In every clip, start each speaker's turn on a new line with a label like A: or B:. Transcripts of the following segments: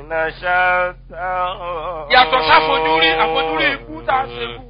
A: شتى
B: yàtọ̀ sáfojúrí àfojúrí ikú tá a ṣe fún.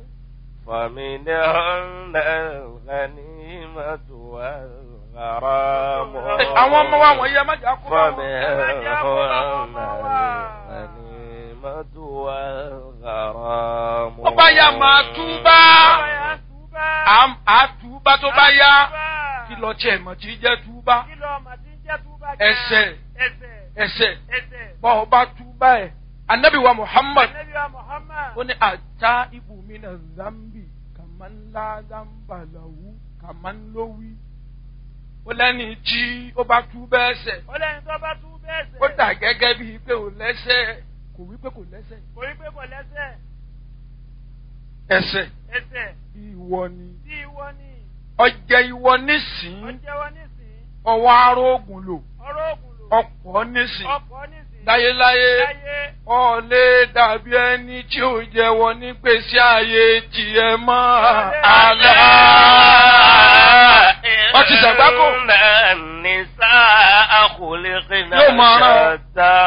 A: فمنهن الغنيمة والغرام
B: àwọn ọmọ wa wọ̀nyí ẹ má jà kó bá wọn.
A: فمنهن الغنيمة والغرام
B: ó bá yá máa túbá Àm- á túbá tó bá yá kí lọ tiẹ̀ mọ̀ tí jẹ́ túbá ẹsẹ̀ ẹsẹ̀ bọ́ ọ bá túbá ẹ̀ anabi wa muhammad ó ní ata ibùmí na zambi kàmánlá zambalahu kàmánlówí ó lẹ́ni tí ó bá túbá ẹsẹ̀
C: ọlẹ́ni tó bá tú bẹ́ẹ̀ sẹ̀.
B: ó dà gẹ́gẹ́ bíi pé ò lẹ́sẹ̀ kò wí pé kò lẹ́sẹ̀
C: kò rí pé kò lẹ́sẹ̀.
B: ẹsẹ̀
C: ẹsẹ̀
B: ìwọ ni
C: tí ìwọ ni
B: ọjẹ ìwọ nísìn
C: ọjẹ́wọ́ nísìn
B: ọwọ́ arógùn lò
C: ọ̀rọ̀ ògùn lò
B: ọ̀pọ̀ nísìn
C: ọkọ̀ nísìn
B: láyéláyé
C: láyé
B: ọ̀lẹ́ dàbí ẹni tí ò jẹ́wọ́ nígbèsí ayé tiẹ̀ mọ́ àlá. Wọ́n ti ṣàgbákò.
A: النساء خلقنا
B: Yóò máa rán ọ.
A: شتى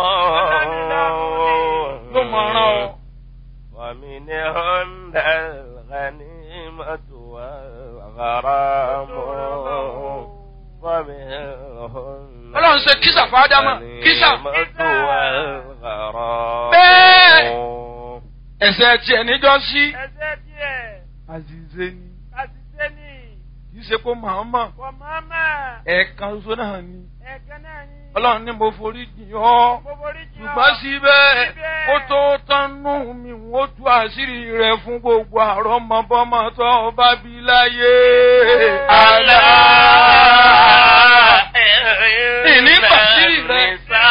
B: ló mọ̀ ọ́rán ọ.
A: ومنهن الغنيمة والغرام ومنهن
B: Ọlọ́run ṣe kísà fàádámà kísà.
A: الغنيمة والغرام
B: Bẹ́ẹ̀. Ẹ̀sẹ̀ tiẹ̀ níjọ́ sí.
C: ẹsẹ̀ díẹ̀
B: Àzìzé ni
C: àṣìṣe ni
B: kì í ṣe kó màmá
C: kò mọ́mọ́
B: ẹ̀ẹ̀kan ṣoṣo náà ni.
C: ẹ̀kan náà ni
B: Ọlọ́run ní mo forí jìn ọ́.
C: gbogbo orí jìn ọ́.
B: ṣùgbọ́n síbẹ̀
C: Síbẹ̀.
B: ó tó tánú mi ó tú àṣírí rẹ̀ fún gbogbo àrọ́mọbọ́mọ tó bá bí láyé. àlá ìní bàṣírí rẹ̀.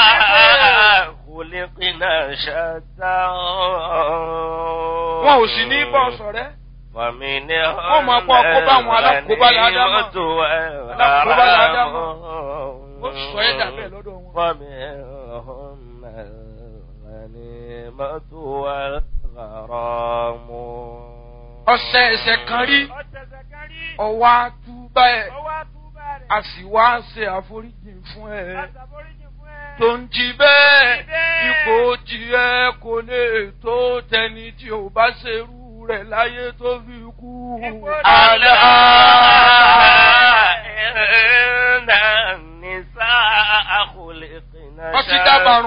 A: خلقنا شتى
B: wọn ò sì ní bọ́ sọ̀rẹ́.
A: ومنهن
B: Wọ́n máa pọ̀ kó bá àwọn alákòóbá ládámà.
A: الغنيمة
B: Alákòóbá ládámà.
A: والغرام
B: ó sọ ẹ́ dà bẹ́ẹ̀ lọ́dọ̀ wọn.
A: ومنهن الغنيمة والغرام
B: ọ̀sẹ̀ ẹ̀sẹ̀ kan rí
C: ọ̀tẹ̀sẹ̀ kan rí
B: ọwọ́ àtúbà ẹ̀
C: ọwọ́ àtúbà rẹ̀
B: a sì wá ṣe àforíjì fún ẹ.
C: àtàforíjì fún ẹ.
B: tó ń jí bẹ́ẹ̀
C: Jí bẹ́ẹ̀.
B: ipò tiẹ̀ kò lè tó tẹni tí ò bá ṣerú rẹ̀ láyé tó fi kú.
C: Ipò
B: àlá.
A: إن النساء خلقنا
B: Wọ́n ti dábàrún.